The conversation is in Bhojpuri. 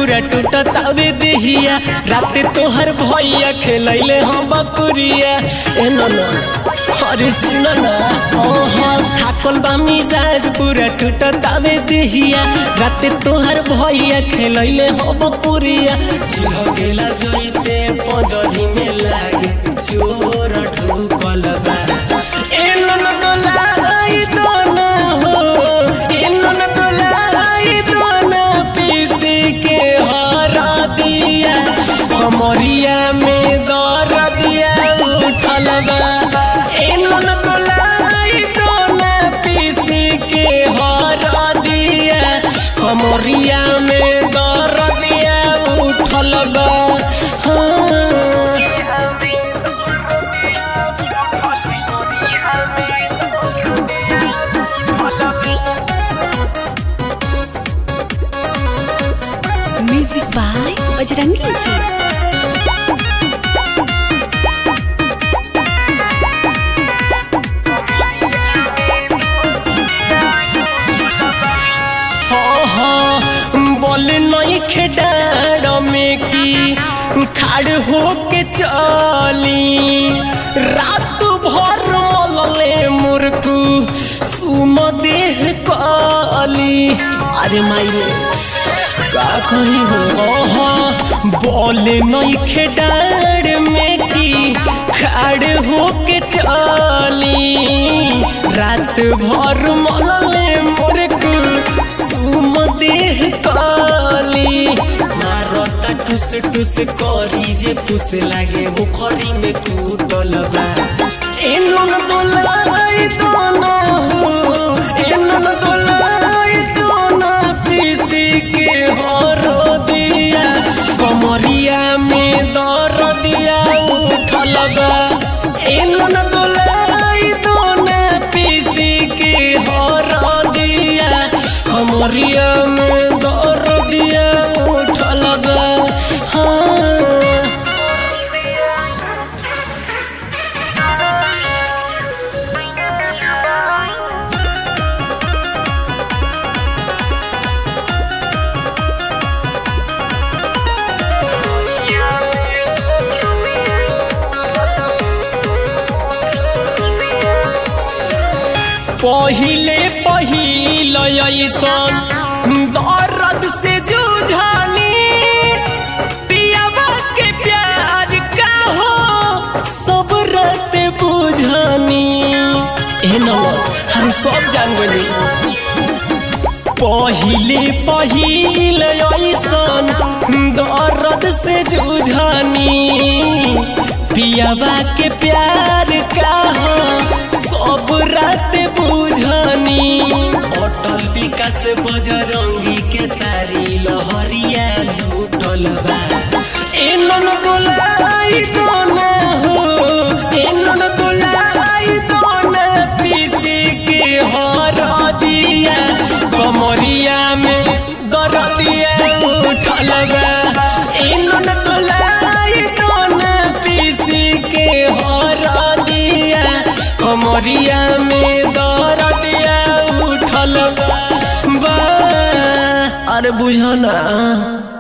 पूरा टूटत आवे देहिया राते तोहर भैया खेलैले हम बकुरिया ए नना अरे सुन ना ओहो थाकल बा मिजाज पूरा टूटत आवे देहिया राते तोहर भैया खेलैले हम बकुरिया चिल्ह गेला जइसे पजरी में लागे चोर ढुकल बा ए नना तो लाई तो ना हो ए नना तो लाई तो ना पीसी के हरा दिया हमरिया में दर दिया उठल बा ए नना तो लाई तो ना पीसी के हरा दिया हमरिया में दर दिया उठल बा हाँ म्यूजिक बाय बजरंगी जी बोले नहीं खेडाड़ में की खाड़ होके चली रात भर मलले मुर्कू सुम देह काली अरे माई का कही हो बोले नहीं खेडाड़ में की खाड़ होके चली रात भर मलले मुर्कू सुम देह काली मारता टुस टुस करी जे फुस लागे बुखरी में कूटल बा ए नन दोलाई दोना हो ए नन दोलाई दोना पीसी के हरो दिया कमरिया में दर दिया उठल बा ए नन दोलाई दोना पीसी के हरो दिया कमरिया में दर दिया उठल बा हाँ पहिले पहिल ऐसन दर्द से जूझानी पियावा के प्यार का हो सब रात बुझानी ए नवा हम सब जान गनी पहिले पहिल ऐसन दर्द से जूझानी पियावा के प्यार का हो सब रात बुझानी अटल विकास बजरंगी के सारी लहरिया लूटल बा ए नन दोलाई दोना हो ए नन दोलाई दोना पीसी के हर दिया कमरिया में दर दिया उठल बा ए नन दोलाई दोना पीसी के हर दिया कमरिया में दर दिया उठल बा अरे बुझना